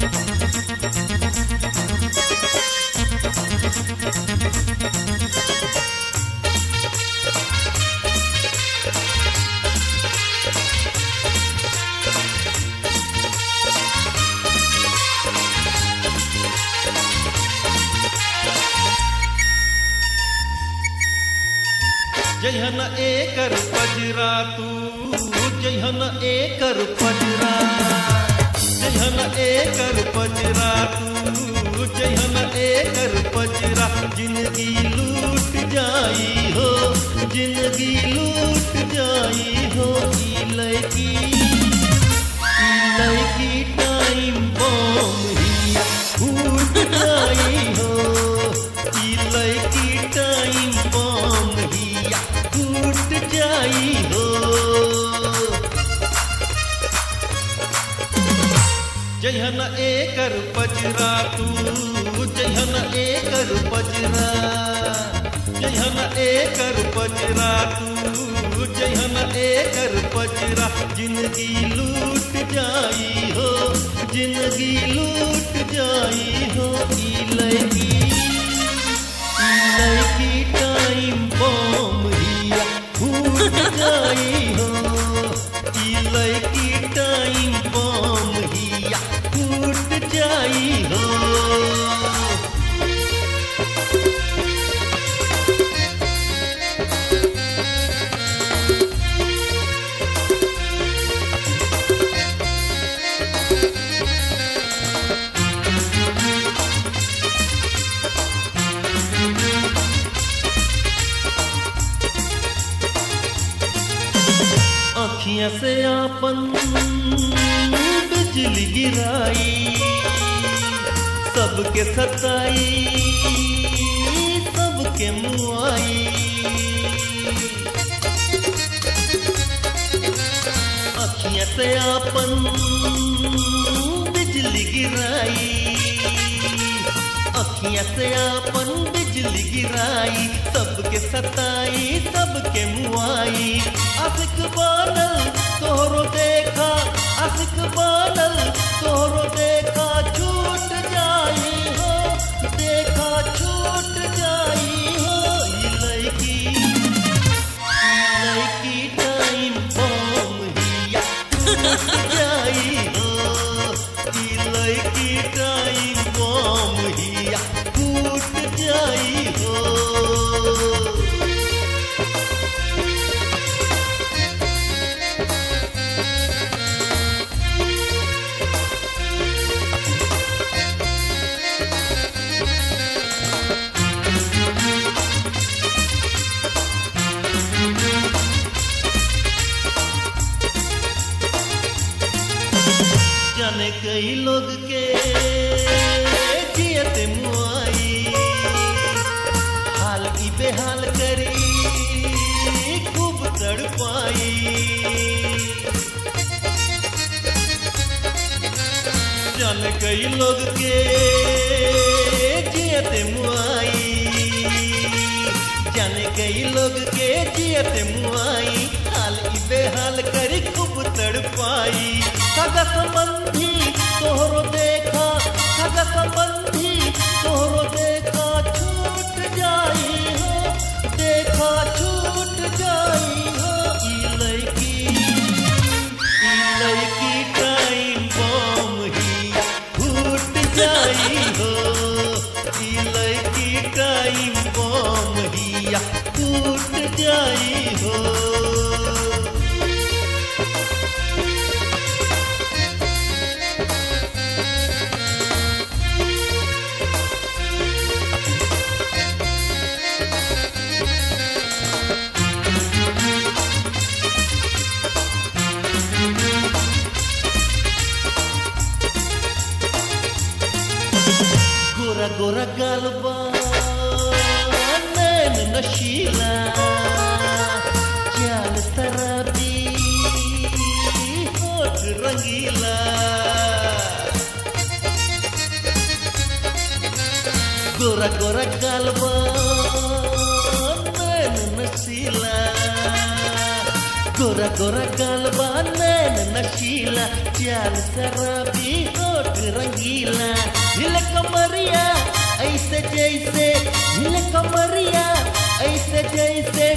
जहन एकर पजरा तू जहन एकर पजरा जहन एकर पजरा तू जहन एकर पजरा जिंदगी लूट जाई हो जिंदगी लूट जाई हो ई लड़की ई लड़की टाइम बम हिया फूट जाई हो ई लड़की टाइम बम हिया फूट जाई हो जहन एकर पजरा तू जहन एकर पजरा जहन एकर पजरा तू जहन एकर पजरा जिंदगी लूट जाई हो जिंदगी लूट जाई हो ई लड़की ई लड़की टाइम बम हिया फूट जाई हो ई लड़की टाइम बम हिया फूट जाई हो अखियां से आपन बिजली गिराई सबके सताई सबके मुआई अखियां से आपन बिजली गिराई अखियां से आपन बिजली गिराई सबके सताई सबके मुआई असिक बनल तोहरो देखा असिक बनल तोहरो देखा छूट जाई हो देखा छूट जाई हो ई लड़की ई लड़की टाइम बम हिया टूट जाई हो ई लड़की टाइम बम हिया टूट जाई हो जाने कई लोग के जियत मुआई हाल की बेहाल करी खूब तड़पाई जाने कई लोग के जियत मुआई जाने कई लोग के जियत मुआई हाल ई बेहाल करी खूब तड़पाई सगा संबंधी तोहरो देखा सगा संबंधी तोहरो देखा छूट जाई हो देखा छूट जाई हो ई लड़की ई लड़की टाइम बम हिया फूट जाई हो ई लड़की टाइम बम हिया फूट जाई हो गोरा गोरा गलबा नैन नशीला चाल शराबी होठ रंगीला गोरा गोरा गलबा नैन नशीला गोरा गोरा गलबा नैन नशीला चाल शराबी होठ रंगीला ऐसे जैसे हिले कमरिया ऐसे जैसे